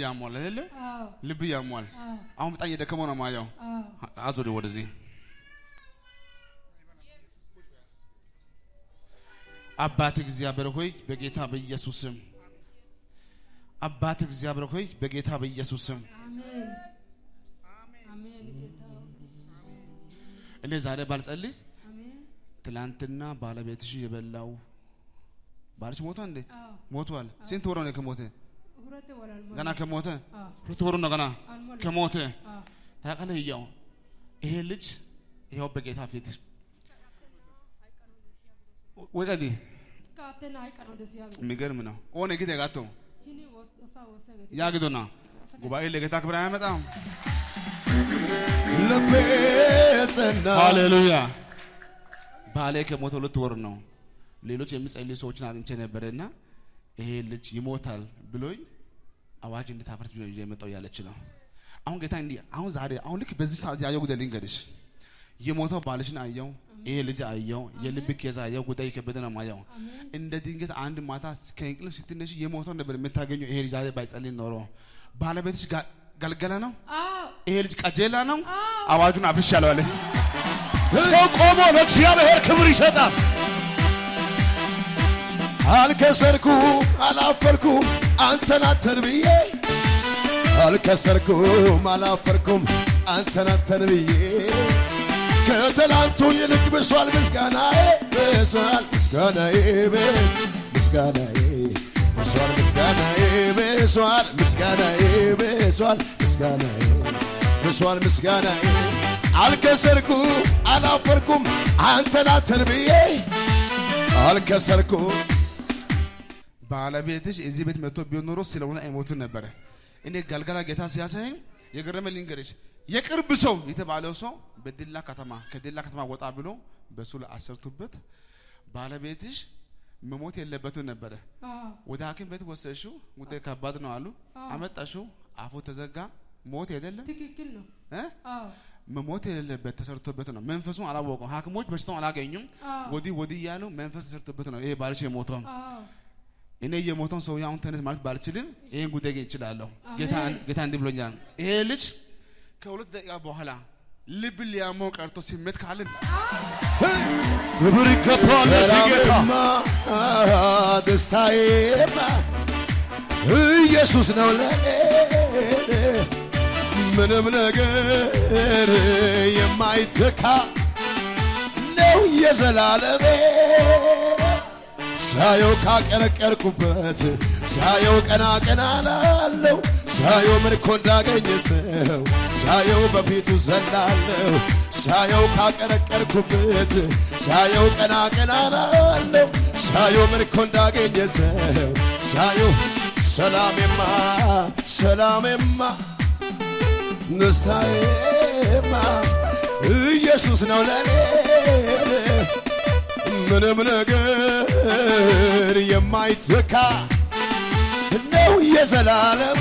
ያሟል አይደለ? አዎ ልብ ያሟል። አዎ አሁን በጣም እየደከመው ነው ማየው። አዎ አዞሪ ወደዚህ አባት እግዚአብሔር ሆይ በጌታ በኢየሱስ ስም አባት እግዚአብሔር ሆይ በጌታ በኢየሱስ ስም አሜን አሜን ጌታ ኢየሱስ እኔ ዛሬ ባልጸልይ አሜን ትላንትና ባለቤትሽ የበላው ባልሽ ሞቷል እንዴ? አዎ ሞቷል። ስንት ወር ነው ከሞተ? ሁለት ወላል ገና ከሞተ አዎ ሁለት ወሩ ነው ገና አልሞላም። ከሞተ አዎ ታውቃለህ። እያው ይሄ ልጅ ይኸው በጌታ ፊት ወቀዲ ካቴና አይቀር ወደ ሲያገ የሚገርም ነው። ኦነ ጊዜ ጋቶ ይሄኔ ወሳ ወሳ ገ ያግዶና ጉባኤ ለጌታ ክብር አያመጣም። ልቤ ጸና ሃሌሉያ። ባሌ ከሞተ ሁለት ወር ነው። ሌሎች የሚጸልዩ ሰዎችን አግኝቼ ነበረና ይሄ ልጅ ይሞታል ብሎኝ አዋጅ እንድታፈርስ ብሎ ይዤ የመጣው ያለች ነው። አሁን ጌታ እንዲህ አሁን ዛሬ አሁን ልክ በዚህ ሰዓት ያየው ጉዳይ ልንገርሽ። የሞተው ባልሽን አየው፣ ይሄ ልጅ አየው፣ የልብ ኬዝ አየው፣ ጉዳይ የከበደ ነው ማየው። እንደ ድንገት አንድ ማታ ከእንቅልፍ ስትነሽ የሞተው ነበር የምታገኘው። ይሄ ልጅ ዛሬ ባይጸልይ ኖሮ ባለቤትሽ ጋ- ገልገለ ነው፣ አዎ ይሄ ልጅ ቀጀላ ነው። አዋጁን አፍርሻለሁ አለ። ሰው ቆሞ ለእግዚአብሔር ክብር ይሰጣል። አልከሰርኩም አላፈርኩም አንተን አንተን ብዬ አልከሰርኩም አላፈርኩም አንተን አንተን ብዬ ከትላንቱ ይልቅ ብሷል ምስጋናዬ ብሷል ምስጋናዬ ብስ- ምስጋናዬ ብሷል ምስጋናዬ ብሷል ምስጋናዬ ብሷል ምስጋናዬ ብሷል ምስጋናዬ አልከሰርኩም አላፈርኩም አንተን አንተን ብዬ አልከሰርኩም ባለቤትሽ እዚህ ቤት መጥቶ ቢሆን ኖሮ ስለሆነ አይሞቱም ነበረ። እኔ ገልገላ ጌታ ሲያሳየኝ የገረመ ልንገርሽ፣ የቅርብ ሰው የተባለው ሰው በዲላ ከተማ ከዲላ ከተማ ወጣ ብሎ በሱ ላይ አሰርቱበት ባለቤትሽ መሞት የለበትም ነበረ። አዎ ወደ ሐኪም ቤት ወሰድሽው፣ ጉዳይ ከባድ ነው አሉ። አመጣሽው፣ አፉ ተዘጋ። ሞት አይደለም ትክክል ነው እ? አዎ መሞት የሌለበት ተሰርቶበት ነው። መንፈሱን አላወቀም። ሐኪሞች በሽታውን አላገኙም። አዎ ወዲህ ወዲህ እያሉ መንፈስ ተሰርቶበት ነው ይሄ ባልሽ የሞተው። አዎ እኔ የሞተውን ሰው አሁን ተነስ ማለት ባልችልም ይሄን ጉዳይ ግን እችላለሁ። ጌታ አሜን። ጌታ እንዲህ ብሎኛል። ይሄ ልጅ ከሁለት ደቂቃ በኋላ ልብ ሊያመው ቀርቶ ስሜት ካለን ክብር ይገባዋል ለዚህ ጌታ። ሰላምማ ደስታዬማ ኢየሱስ ነው ለኔ ምንም ነገር የማይተካ ነው የዘላለሜ ሳየው ካቀረቀርኩበት ሳየው ቀና ቀና ላለው ሳየው ምርኮ እንዳገኘ ሰው ሳየው በፊቱ ዘላለሁ ሳየው ካቀረቀርኩበት ሳየው ቀና ቀና ላለው ሳየው ምርኮ እንዳገኘ ሰው ሳየው ሰላሜማ ሰላሜማ ደስታዬማ ኢየሱስ ነው ለኔ ምንም ነገር የማይተካ ነው የዘላለሜ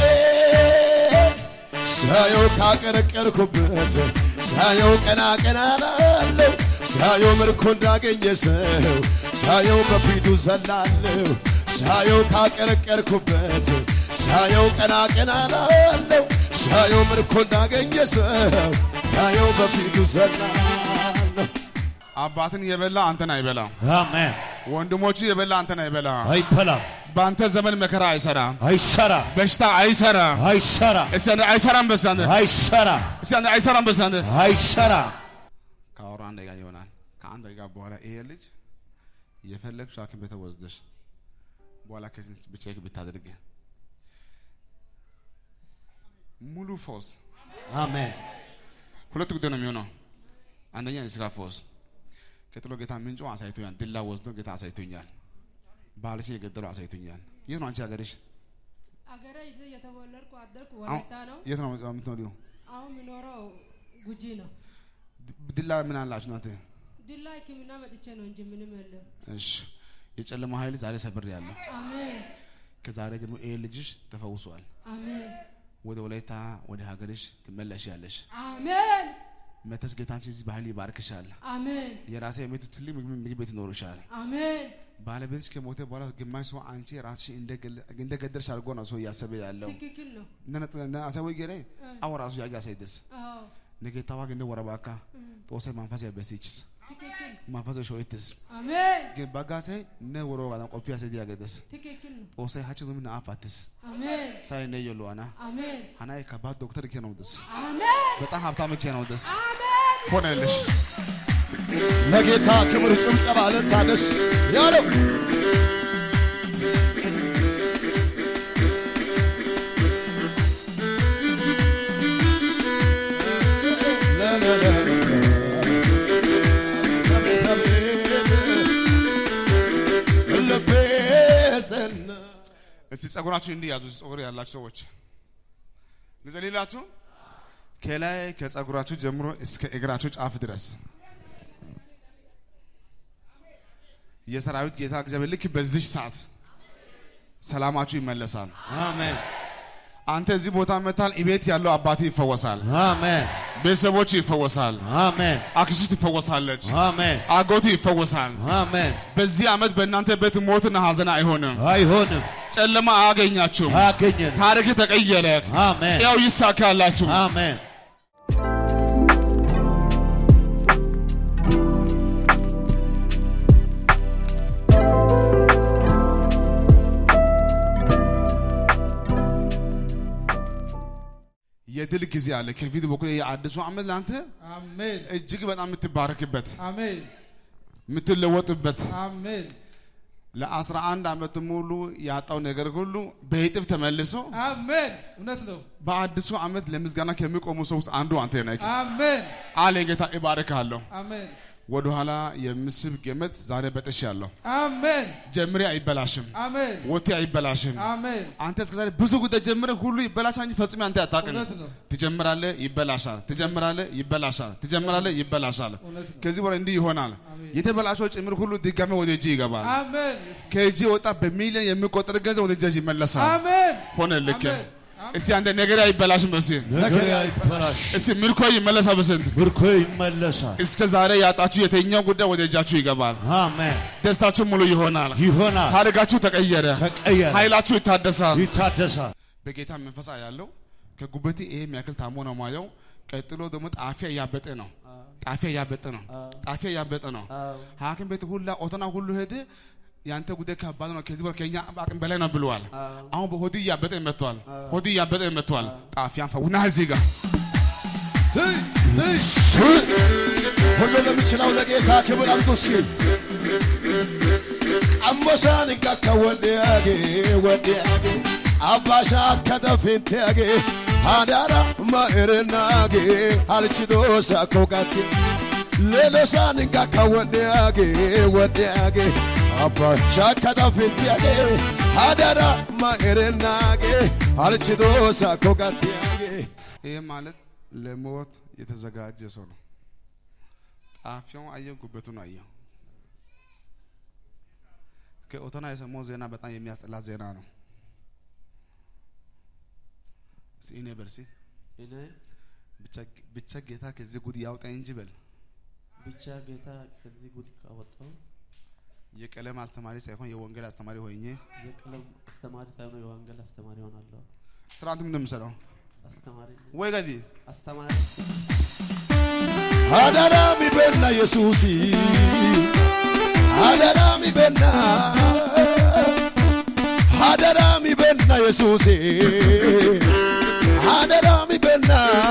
ሳየው ካቀረቀርኩበት ሳየው ቀና ቀና ላለው ሳየው ምርኮ እንዳገኘ ሰው ሳየው በፊቱ ዘላለሁ ሳየው ካቀረቀርኩበት ሳየው ቀና ቀና ላለው ሳየው ምርኮ እንዳገኘ ሰው ሳየው በፊቱ ዘላለሁ አባትን የበላ አንተን አይበላ፣ አሜን ወንድሞቹ የበላ አንተን አይበላ። አይበላም በአንተ ዘመን መከራ አይሰራም፣ አይሰራ በሽታ አይሰራም። አይሰራ እስቲ አንዴ አይሰራም በሳንደ አይሰራ እስቲ አንዴ አይሰራም በሳንደ አይሰራ ከአውራ አንድ ደቂቃ ይሆናል። ከአንድ ደቂቃ በኋላ ይሄ ልጅ የፈለግሽ ሐኪም ቤት ወስደሽ በኋላ ከዚህ ብቼክ ብታደርግ ሙሉ ፎስ አሜን ሁለት ጉዳይ ነው የሚሆነው። አንደኛ የስጋ ፎስ ቀጥሎ ጌታ ምንጩ አሳይቶኛል። ድላ ወስዶ ጌታ አሳይቶኛል። ባልሽን የገደለው አሳይቶኛል። የት ነው አንቺ ሀገርሽ? አገሬ እዚህ የተወለድኩ አደርኩ አሁን ወላይታ ነው የት ነው የምትኖሪው? አሁን የሚኖረው ጉጂ ነው ድላ ምን አላችሁ እናንተ? ድላ ሕክምና መጥቼ ነው እንጂ ምንም የለም እሺ የጨለማ ኃይል ዛሬ ሰብር ያለው አሜን ከዛሬ ጀምሮ ይሄ ልጅሽ ተፈውሷል። አሜን ወደ ወላይታ ወደ ሀገርሽ ትመለሽ ያለሽ አሜን መተስ ጌታችን እዚህ ባህል ይባርክሻል። አሜን የራሴ ቤት ትልቅ ምግብ ምግብ ቤት ይኖርሻል። አሜን ባለቤትሽ ከሞተ በኋላ ግማሽ ሰው አንቺ ራስሽ እንደገደልሽ አድርጎ ነው ሰው እያሰበ ያለው ትክክል ነው። አሰወ ገሬ አዎ ራሱ ያጋ ሳይደስ አዎ ነገታዋ ግን ወረባካ ጦሰ ማንፈስ ያበሲችስ ትክክል ማንፈስ ሾይትስ አሜን ግን ባጋሴ ነ ወሮ ጋር ቆፒያ ሰዲ ያገደስ ትክክል ነው። ጦሰ ሀጭ ምን አፋትስ አሜን ሳይ ነ የሉዋና አሜን ሀናይ ከባድ ዶክተር ኬ ነው ደስ አሜን በጣም ሀብታም ኬ ነው ደስ አሜን ሆነልሽ ለጌታ ክብር ጭብጨባ ለታ ደስ ያለው አቤት አቤት ልቤ ዘና እስቲ ጸጉራችሁ እንዲህ ያዙ። ጸጉር ያላችሁ ሰዎች ልጸልላችሁ። ከላይ ከጸጉራችሁ ጀምሮ እስከ እግራችሁ ጫፍ ድረስ የሰራዊት ጌታ እግዚአብሔር ልክ በዚህ ሰዓት ሰላማችሁ ይመለሳል። አሜን አንተ እዚህ ቦታ መታል። ቤት ያለው አባት ይፈወሳል። አሜን ቤተሰቦች ይፈወሳል። አሜን አክስት ትፈወሳለች። አሜን አጎቱ ይፈወሳል። አሜን በዚህ ዓመት በእናንተ ቤት ሞትና ሐዘን አይሆንም። አይሆንም ጨለማ አያገኛችሁም። አያገኘን ታሪክ ተቀየረ። አሜን ያው ይሳካላችሁ። አሜን የድል ጊዜ አለ ከፊት በኩል የአዲሱ ዓመት ለአንተ አሜን እጅግ በጣም የምትባረክበት አሜን የምትለወጥበት አሜን ለአስራ አንድ ዓመት ሙሉ ያጣው ነገር ሁሉ በይጥፍ ተመልሶ አሜን እውነት ነው በአዲሱ ዓመት ለምስጋና ከሚቆሙ ሰው ውስጥ አንዱ አንተ ነህ። አሜን አለ ጌታ እባርካለሁ። አሜን ወደኋላ የምስብ ገመት ዛሬ በጥሻለሁ። አሜን ጀምሬ አይበላሽም፣ አሜን ወቴ አይበላሽም። አሜን አንተ እስከዛሬ ብዙ ጉዳይ ጀምረህ ሁሉ ይበላሻ እንጂ ፈጽሜ አንተ አታውቅም። እውነት ነው ትጀምራለህ፣ ይበላሻል። ትጀምራለህ፣ ይበላሻል። ትጀምራለህ፣ ይበላሻል። እውነት ነው ከዚህ በኋላ እንዲህ ይሆናል። የተበላሸው ጭምር ሁሉ ድጋሜ ወደ እጅ ይገባል። አሜን ከእጅ የወጣ በሚሊዮን የሚቆጠር ገንዘብ ወደ እጅ ይመለሳል። አሜን ሆነ ልክ አሜን። እስቲ አንተ ነገር አይበላሽም። በስ ነገር አይበላሽ እስቲ ምርኮ ይመለሳል። በስንት ምርኮ ይመለሳል እስከ ዛሬ ያጣችሁ የትኛው ጉዳይ ወደ እጃችሁ ይገባል። አሜን ደስታችሁ ሙሉ ይሆናል። ይሆናል ታሪካችሁ ተቀየረ። ተቀየረ ኃይላችሁ ይታደሳል። ይታደሳል በጌታ መንፈሳ ያለው ከጉበቴ ይሄ የሚያክል ታሞ ነው ማየው። ቀጥሎ ደግሞ ጣፊያ እያበጠ ነው። ጣፊያ እያበጠ ነው። ጣፊያ እያበጠ ነው። ሐኪም ቤት ሁላ ኦቶና ሁሉ ሄደ። ያንተ ጉዳይ ከባድ ነው፣ ከዚህ በኋላ ከኛ አቅም በላይ ነው ብለዋል። አሁን በሆድ እያበጠ መጥቷል። ሆድ እያበጠ መጥቷል። ጣፊያን ፈውና እዚህ ጋር ዝይ ዝይ ሁሉ ለሚችለው ለጌታ ክብር አምጡ እስኪ ቀሞሳን እንቃካ ወዲያጌ ወዲያጌ አባሻ ከደፊንቴያጌ አዳራ ማእርናጌ አልችዶሳ ኮጋቴ ሌሎሳን እንቃካ ወዲያጌ ወዲያጌ አባሻ ከደፊንቴያጌ አዳራ ማእርናጌ አልችዶሳ ኮጋቴያጌ ይህ ማለት ለሞት የተዘጋጀ ሰው ነው። ጣፊያውን አየው፣ ጉበቱን አየው። ከኦቶና የሰማው ዜና በጣም የሚያስጠላ ዜና ነው። እስኪ እኔ በል እስኪ እኔ ብቻ- ብቻ ጌታ ከዚህ ጉድ ያውጣኝ እንጂ በል ብቻ ጌታ ከዚህ ጉድ ካወጣው የቀለም አስተማሪ ሳይሆን የወንጌል አስተማሪ ሆኜ የቀለም አስተማሪ ሳይሆን የወንጌል አስተማሪ ሆናለሁ። ስርዓቱ ምን እንደምሰራው አስተማሪ ወይ ገዲ አስተማሪ አደራሚ በና ኢየሱስ አደራሚ በና አደራሚ በና ኢየሱስ አደራሚ በና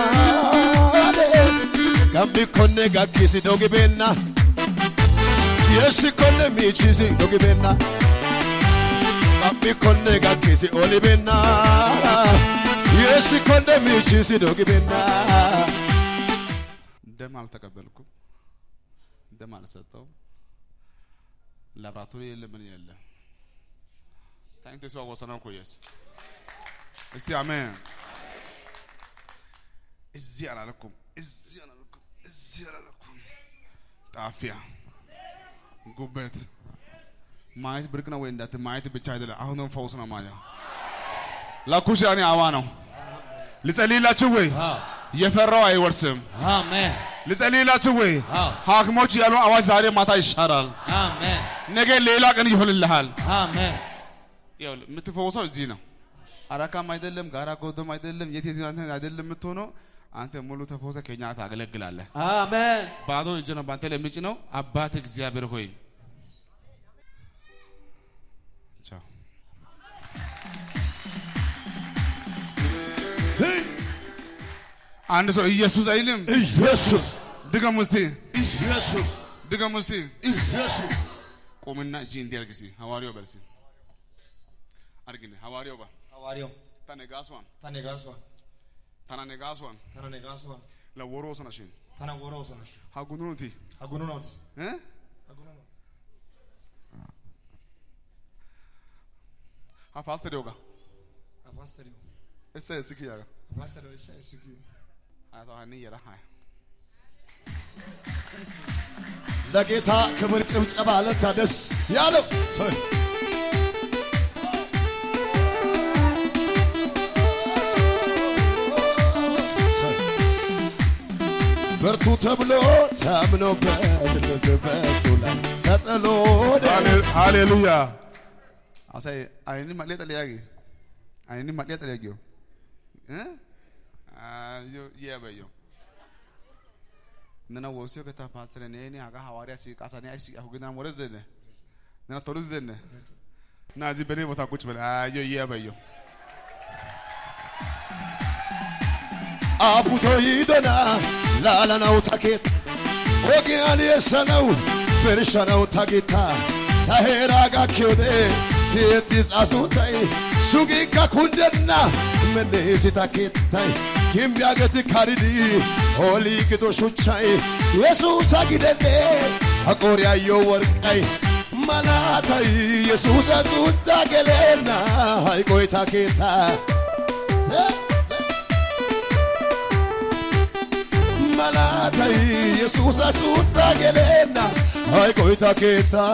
gambi konne gakkisi dogi benna yeshi konne miichisi dogi benna gambi konne gakkisi oli benna yeshi konne miichisi dogi benna ደም አልተቀበልኩም፣ ደም አልሰጠው፣ ላብራቶሪ የለ ምን የለ። ታንክቶ ሰው ወሰነው እኮ ኢየሱስ። እስቲ አሜን። እዚህ አላለኩም፣ እዚህ አላለኩም፣ እዚህ አላለኩም። ጣፊያ፣ ጉበት ማየት ብርቅ ነው ወይ እንዳት ማየት ብቻ አይደለም። አሁንም ፈውስ ነው ማየው። ላኩሽ ያኔ አዋ ነው። ልጸልይላችሁ ወይ? የፈራው አይወርስም። አሜን ልጸልይላችሁ ወይ? አዎ። ሐኪሞች ያሉ አዋጅ ዛሬ ማታ ይሻራል። አሜን ነገ ሌላ ቀን ይሆንልሃል። አሜን ይኸውልህ የምትፈወሰው እዚህ ነው። አራካም አይደለም፣ ጋራ ጎዶም አይደለም፣ የት የት አንተ አይደለም የምትሆነው። አንተ ሙሉ ተፈውሰ ከኛ ጋር ታገለግላለህ። አሜን ባዶ እጅ ነው በአንተ ላይ የምጭነው። አባት እግዚአብሔር ሆይ ቻው። አንድ ሰው ኢየሱስ አይልም። ኢየሱስ ድገም ውስቲ ኢየሱስ ድገም ውስቲ ኢየሱስ ቁምና እጅ እንዲያርግ ሲ ሐዋርያው በርሲ አርግነ ሐዋርያው ባ ሐዋርያው ተነጋስዋን ተነጋስዋን ተናነጋስዋን ተነጋስዋን ለወሮስ ነሽን ተነወረው ሰነሽ ሀጉኑንቲ አጉኑ ነው እ አጉኑ ነው ሀፓስተር ዮጋ አፓስተሪው እሰ እስኪ ያጋ አፓስተሪው እሰ እስኪ አቶ ሀኒ የራ ሃይ ለጌታ ክብር ጭብጨባ ለታ ደስ ያለው ብርቱ ተብሎ ታምኖበት ልብ በሱ ላይ ተጥሎ ሃሌሉያ አሳይ አይኒ ማሌ ጠለያጊ አይኒ ማሌ ጠለያጊው እ አዮ የበዮ ነና ወሲዮ ከታ ፓስተር ነኒ አጋ ሐዋርያ ሲቃሳኒ አይሲ አሁግና ወረዘነ ነና ቶሉዘነ ና እዚህ በኔ ቦታ ቁጭ በል አዮ የበዮ አቡቶ ይዶና ላለናው ታኬት ኦጊያን የሰነው ብርሸነው ታጌታ ታሄራጋ ኪዮዴ ኬቲ ጻሱታይ ሱጊካ ኩንደና መኔሲ ታኬታይ ኪምቢያገት ካሪዲ ሆሊ ግዶ ሹቻይ የሱሳ ጊደኔ አቆሪያዮ ወርቃይ መላታይ የሱሳ ጹዳ ገሌና ሃይቆይ ታኬታ malaatay yesuusa suutta geleenna hayqoyta keetta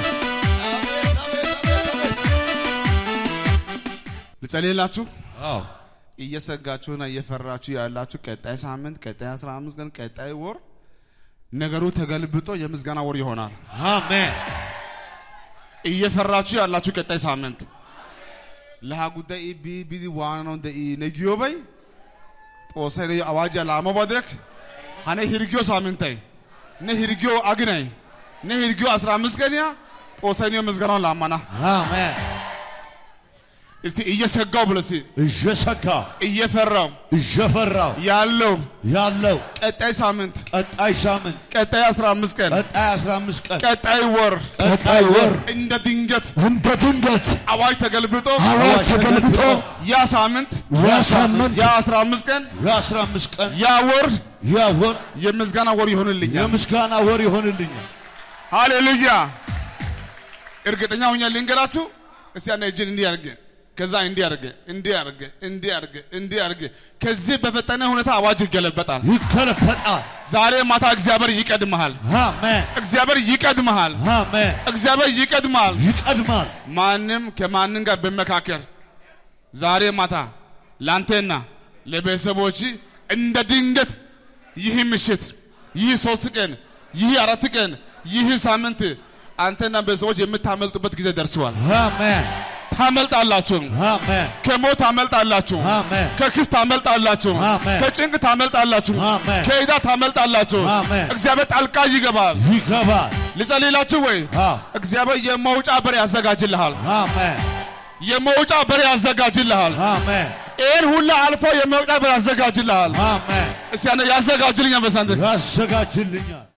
ልጸልይላችሁ አዎ እየሰጋችሁና እየፈራችሁ ያላችሁ ቀጣይ ሳምንት፣ ቀጣይ 15 ቀን፣ ቀጣይ ወር ነገሩ ተገልብጦ የምስጋና ወር ይሆናል። አሜን እየፈራችሁ ያላችሁ ቀጣይ ሳምንት ለሃ ጉዳይ ቢ ቢዲ ዋናው ደ ነጊዮበይ ጦሰነ አዋጃ ላመባደክ ሀነ ሂርጊዮ ሳምንታይ ነ ሂርጊዮ አግናይ ነ ሂርጊዮ 15 ቀንያ ጦሰኒዮ ምስጋናውን ላማና አሜን እስቲ እየሰጋው ብለሲ እየሰጋ እየፈራው እየፈራው ያለው ያለው ቀጣይ ሳምንት ቀጣይ ሳምንት ቀጣይ 15 ቀን ቀጣይ 15 ቀን ቀጣይ ወር ቀጣይ ወር እንደ ድንገት እንደ ድንገት አዋጅ ተገልብጦ አዋጅ ተገልብጦ ያ ሳምንት ያ ሳምንት ያ 15 ቀን የ15 ቀን ያ ወር ያ ወር የምስጋና ወር ይሆንልኛል። የምስጋና ወር ይሆንልኛል። ሃሌሉያ! እርግጠኛ ሆኜ ልንገራችሁ። እስቲ ያነ እጅን እንዲህ አድርገ ከዛ እንዲህ አድርገ እንዲህ አድርገ እንዲህ አድርገ እንዲህ አድርገ ከዚህ በፈጠነ ሁኔታ አዋጅ ይገለበጣል። ይገለበጣል። ዛሬ ማታ እግዚአብሔር ይቀድመሃል። አሜን እግዚአብሔር ይቀድመሃል። አሜን። እግዚአብሔር ይቀድመሃል። ይቀድማል። ማንም ከማንም ጋር በመካከል ዛሬ ማታ ላንተና ለቤተሰቦች እንደ ድንገት ይህ ምሽት፣ ይህ ሶስት ቀን፣ ይህ አራት ቀን፣ ይህ ሳምንት አንተና ቤተሰቦች የምታመልጡበት ጊዜ ደርሰዋል። አሜን ታመልጣላችሁ። አሜን ከሞት ታመልጣላችሁ። አሜን ከክስ ታመልጣላችሁ። አሜን። ከጭንቅ ታመልጣላችሁ። አሜን። ከዕዳ ታመልጣላችሁ። አሜን። እግዚአብሔር ጣልቃ ይገባል። ይገባል። ልጸልይላችሁ ወይ? አዎ እግዚአብሔር የመውጫ በር ያዘጋጅልሃል። አሜን የመውጫ በር ያዘጋጅልሃል። አሜን ይህን ሁላ አልፎ የመውጫ በር ያዘጋጅልሃል። አሜን እስቲ ያነ ያዘጋጅልኛል በሳንተ ያዘጋጅልኛል።